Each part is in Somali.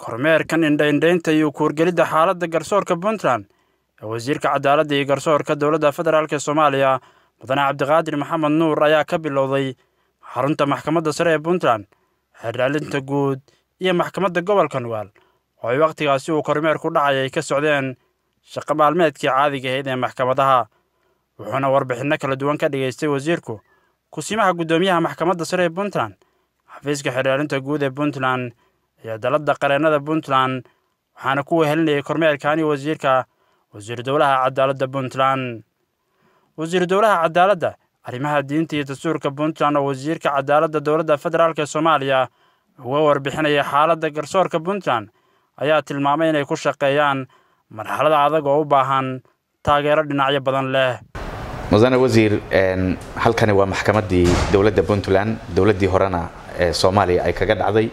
kormeerkan indhaindhaynta iyo kuurgelidda xaaladda garsoorka puntland ee wasiirka cadaaladda iyo garsoorka dowladda federaalk ee soomaaliya mudane cabdiqaadir maxamed nuur ayaa ka bilowday xarunta maxkamadda sare ee puntland xeerdhaalinta guud iyo maxkamadda gobolka nugaal oo ay wakhtigaasi uu kormeerku dhacay ay ka socdeen shaqo maalmeedkii caadiga ahayd ee maxkamadaha wuxuuna warbixinno kala duwan ka dhigaystay wasiirku kusimaha guddoomiyaha maxkamadda sare ee puntland xafiiska xeerdhaalinta guud ee puntland iyo dalladda qareennada puntland waxaana ku wehelinayay kormeerkaani wasiirka wasiiru dowlaha cadaaladda puntland wasiiru dowlaha cadaaladda arrimaha diinta iyo dastuurka puntland oo wasiirka cadaaladda dowladda federaalk ee soomaaliya uga warbixinaya xaaladda garsoorka puntland ayaa tilmaamay inay ku shaqeeyaan marxalada adag oo u baahan taageero dhinacyo badan leh mudane wasiir halkani waa maxkamaddii dowladda puntland dowladdii horena ee soomaaliya ay kaga dhacday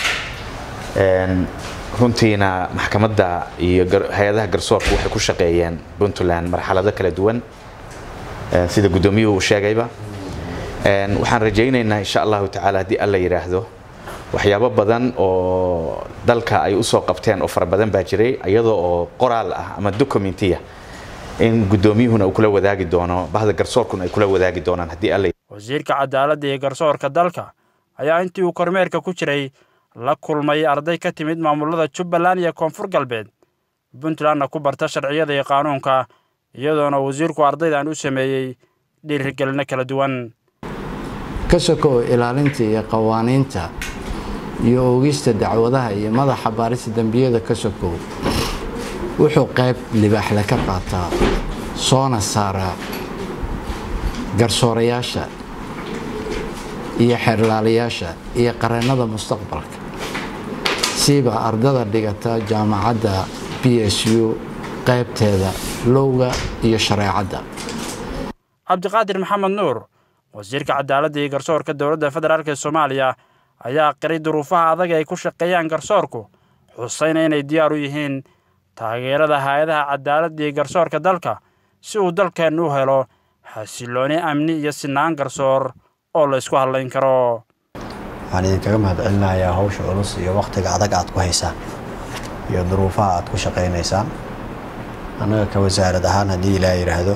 runtiina maxkamadda iyo hay-adaha garsoorka waxay ku shaqeeyeen puntland marxalado kala duwan sida guddoomiyuhu uu sheegayba waxaan rajaynaynaa insha allahu tacaala haddii alla yidhaahdo waxyaabo badan oo dalka ay usoo qabteen oo fara badan baa jiray iyadoo oo qoraal ah ama documentiya in guddoomiyuhuna uu kula wadaagi doono bahda garsoorkuna ay kula wadaagi doonaan haddii alla wasiirka cadaaladda iyo garsoorka dalka ayaa intii uu kormeerka ku jiray la kulmay arday ka timid maamulada jubbaland iyo koonfur galbeed puntlandna ku barta sharciyada iyo qaanuunka iyadoona wasiirku ardaydan u sameeyey dhiirigelino kala duwan ka sokow ilaalinta iyo qawaaniinta iyo oogista dacwadaha iyo madaxa baarista dembiyada ka sokow wuxuu qayb libaaxle ka qaataa soona saaraa garsoorayaasha iyo xeerlaalayaasha iyo qareennada mustaqbalka siiba ardada dhigata jaamacadda b s u qaybteeda lowga iyo shareecadda cabdiqaadir maxamed nuur wasiirka cadaaladda iyo garsoorka dowladda federaalk ee soomaaliya ayaa qiray duruufaha adag ay ku shaqeeyaan garsoorku xusayna inay diyaar u yihiin taageerada hay-adaha cadaaladda iyo garsoorka dalka si uu dalkeennu u helo xasillooni amni iyo sinaan garsoor oo la isku hadlayn karo waxaan idinkaga mahadcelinayaa hawsha culus iyo wakhtiga adag aad ku haysaan iyo duruufaha aad ku shaqaynaysaan annaga ka wasaarad ahaan haddii ilaa yidhaahdo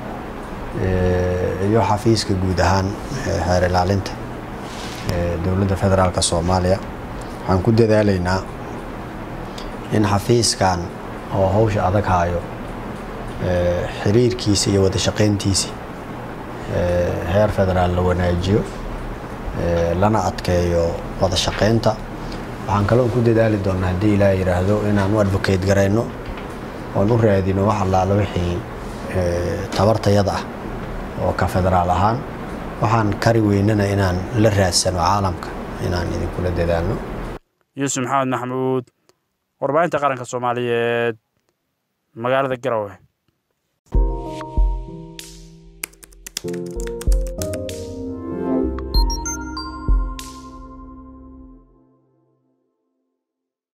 iyo xafiiska guud ahaan xeer ilaalinta dowladda federaalk soomaaliya waxaan ku dadaalaynaa in xafiiskan oo hawsha adag haayo xiriirkiisa iyo wada shaqayntiisa heer federaal la wanaajiyo lana adkeeyo wada shaqaynta waxaan kaloo ku dadaali doonaa haddii ilaa yidhaahdo inaan u advocate garayno oon u raadino wax allaala wixii tabartayada ah oo ka federaal ahaan waxaan kari weynana inaan la raadsano caalamka inaan idinkula dadaalno yuusuf maxamed maxamuud warbaahinta qaranka soomaaliyeed magaalada garowe